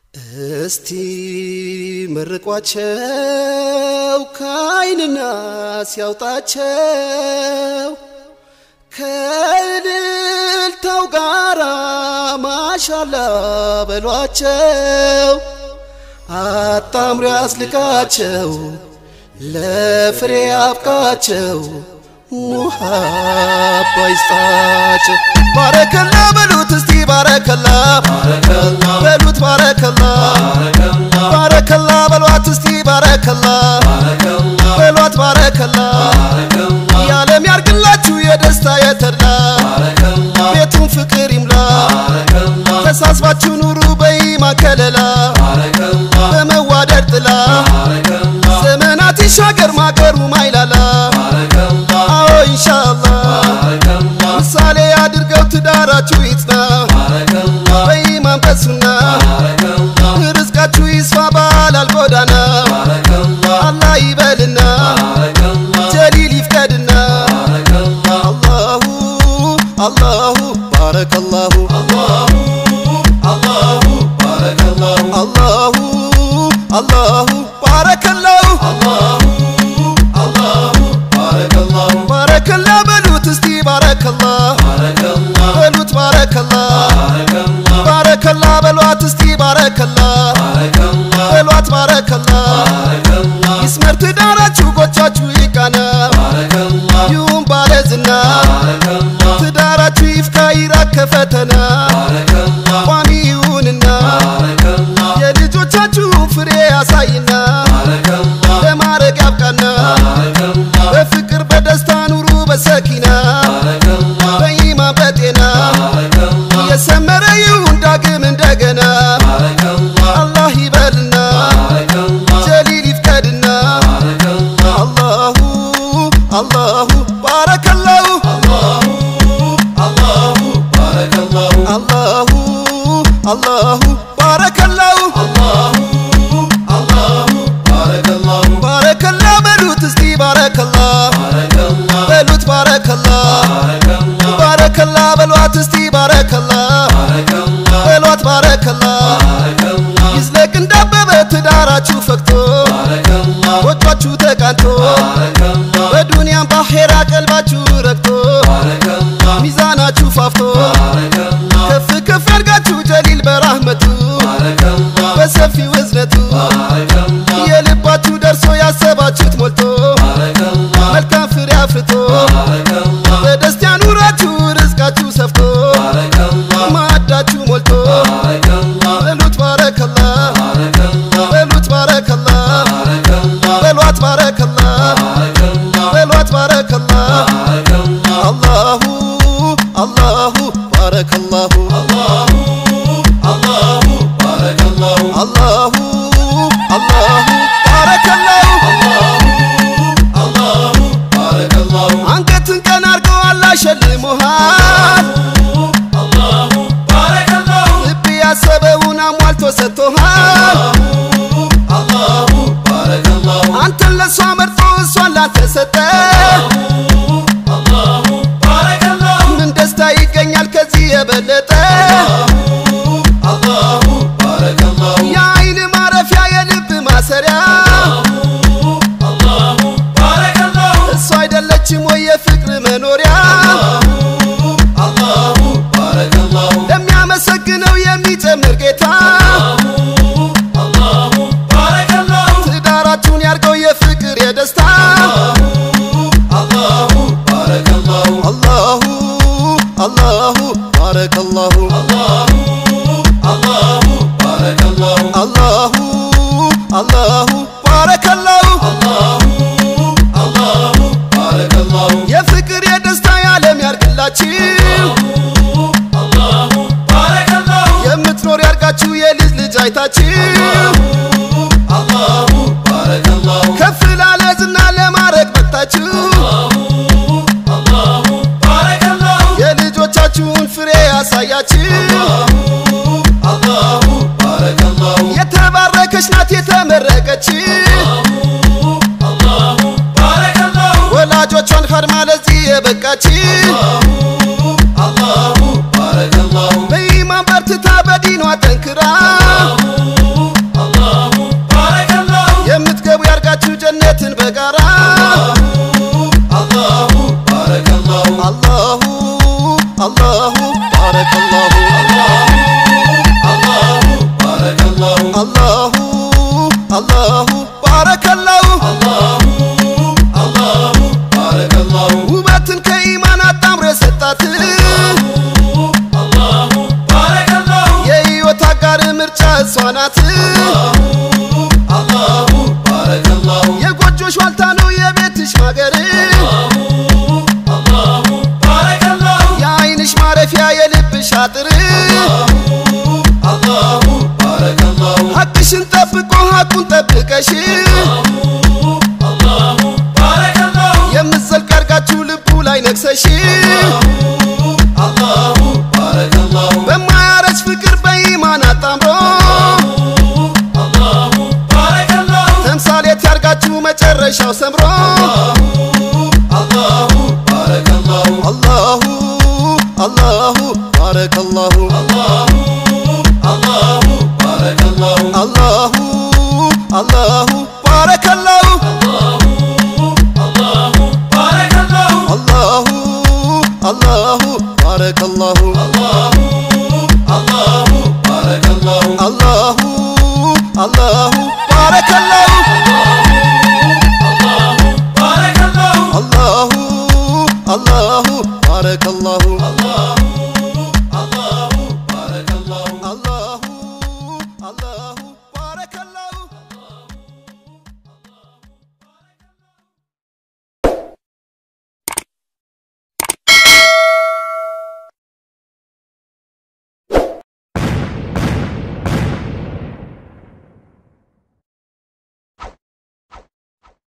እስቲ መርቋቸው ከአይንና ሲያውጣቸው ከእልልታው ጋራ ማሻላ በሏቸው አጣምሮ ያስልቃቸው ለፍሬ አብቃቸው ሙሃባ ይስጣቸው ባረከላ በሉት እስቲ ባረከላ በሉት ባረከላ ባረከላ በሏት እስቲ ባረከላ በሏት ባረከላ የዓለም ያርግላችሁ የደስታ የተድላ ቤቱን ፍቅር ይምላ ተሳስባችሁ ኑሩ በኢማን ከለላ በመዋደድ ጥላ ዘመናት ይሻገር ማገሩ ማይላላ አዎ ኢንሻአላህ ምሳሌ አድርገው ትዳራችሁ ይጽና በኢማን በሱና ርዝቃችሁ ይስፋ ባላል ጎዳና አላህ ይበልና ጀሊል ይፍቀድና አላሁ አላሁ ባረከላሁ አላሁ አላሁ ባረከላሁ ባረከላ በሉት እስቲ ባረከላ በሉት ባረከላ ባረከላ በሏት እስቲ ባረከላ በሏት ባረከላ ይስመር ትዳራችሁ ጎቻችሁ ይቃና ይሁን ባለዝና ትዳራችሁ ይፍካ ይራቅ ከፈተና ቋሚ ይሁንና የልጆቻችሁን ፍሬ ያሳይና ለማረግ ያብቃና በፍቅር በደስታ ኑሩ በሰኪና በኢማን በጤና የሰመረ ይሁን ዳግም እንደገና አላህ ይበልና ጀሊል ይፍቀድና አላሁ አላሁ ባረከላሁ አላሁ አላሁ ባረከላሁ ባረከላ በሉት እስቲ ባረከላ በሉት ባረከላ ባረከላ በሏት እስቲ ባረከላ በሏት ባረከላ ይዝለቅ እንዳበበ ትዳራችሁ ፈክቶ ጎጇችሁ ተቃንቶ በዱንያም ባኼራ ቀልባችሁ ረግቶ ሚዛናችሁ ፋፍቶ ከፍ ከፍ ያርጋችሁ ጀሊል በራህመቱ በሰፊው እዝነቱ የልባችሁ ደርሶ ያሰባችሁት ሞልቶ መልካም ፍሬ አፍርቶ በደስታ ኑራችሁ ርዝቃችሁ ሰፍቶ ማዕዳችሁ ሞልቶ በሉት ባረከላ በሉት ባረከላ በሏት ባረከላ በሏት ባረከላ አላሁ አላሁ ባረከላሁ አላሁ አላሁ ባረከላሁ አንገትን ቀን አርገው አላህ ሸልሞሃል ልብ ያሰበውን አሟልቶ ሰጥቶሃል አንተን ለእሷ መርጦ እሷን ላንተ ሰጠ ምን ደስታ ይገኛል ከዚህ የበለጠ የአይን ማረፊያ የልብ ማሰሪያ እሷ አይደለችም ወይ የፍቅር መኖሪያ ለሚያመሰግነው የሚጨምር ጌታ ትዳራችሁን ያርገው የፍቅር የደስታ አላሁ አላሁ ባረከላሁ አላሁ አላሁ ባረከላሁ የፍቅር የደስታ የዓለም ያርግላችሁ የምትኖር ያርጋችሁ የልጅ ልጅ አይታችሁ ከፍ ላለ ዝና ለማድረግ በቅታችሁ የልጆቻችሁን ፍሬ ያሳያችሁ የተባረከች ናት የተመረቀች ወላጆቿን ኸድማ ለዚህ የበቃች በኢማን በርትታ በዲኗ ጠንክራ ነግሰሽ የምትዘልቅ አርጋችሁ ልቡ ላይ ነግሰሽ በማያረጅ ፍቅር በኢማን አጣምሮ ተምሳሌት ያርጋችሁ መጨረሻው ሰምሮ አላሁ አላሁ ባረከላሁ አላሁ አላሁ ባረከላሁ አላሁ አላሁ ባረከላሁ አላሁ አላሁ ባረከላሁ አላሁ አላሁ ባረከላሁ አላሁ አላሁ ባረከላሁ